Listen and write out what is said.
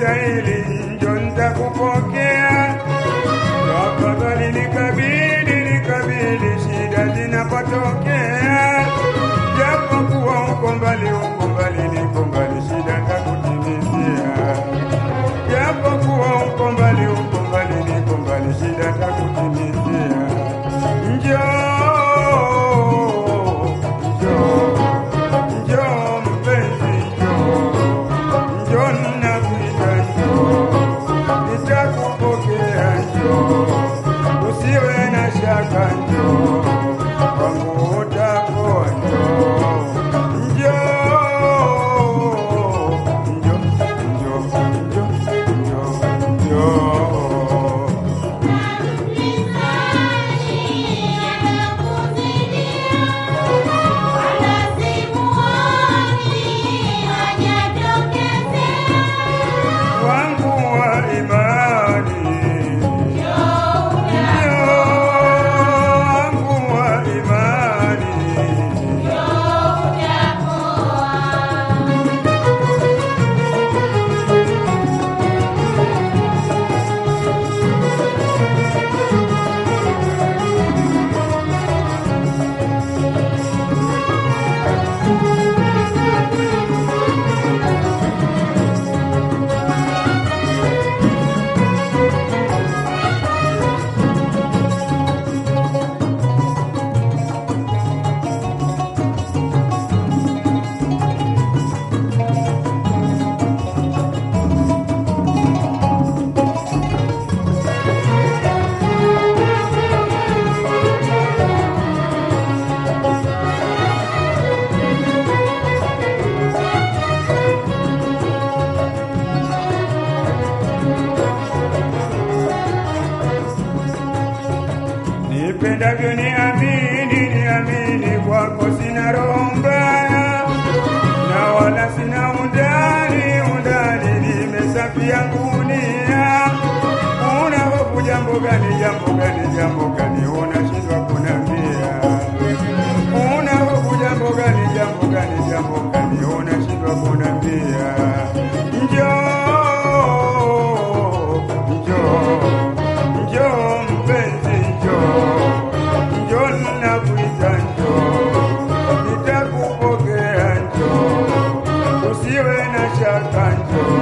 stahili, njo nitakupokea. Tafadhali nikabili, nikabili, shida zinapotokea. Japo kuwa uko mbali, uko mbali, niko mbali, shida nitakutimizia. Japo kuwa uko mbali, uko mbali, niko mbali, shida nitakutimizia. Njoo, njoo, njoo mpenzi, njoo, njoo nakuita, njoo, nitakupokea, njoo, usiwe na shaka, njoo, kwangu utakuwa, njoo, njoo, njoo, njoo, njoo, njoo, njoo. wangu wa imani Njoo wangu wa imani nipendavyo niamini, niamini kwako sina roho mbaya na wala sina undani, undani nimesafia ngunia. Una hofu jambo gani, jambo gani, jambo gani unashindwa kunambia? Una hofu jambo gani, jambo gani, jambo gani unashindwa kunambia? Njoo, njoo, njoo mpenzi, njoo, njoo nakuita, njoo, nitakupokea, njoo, usiwe na shaka, njoo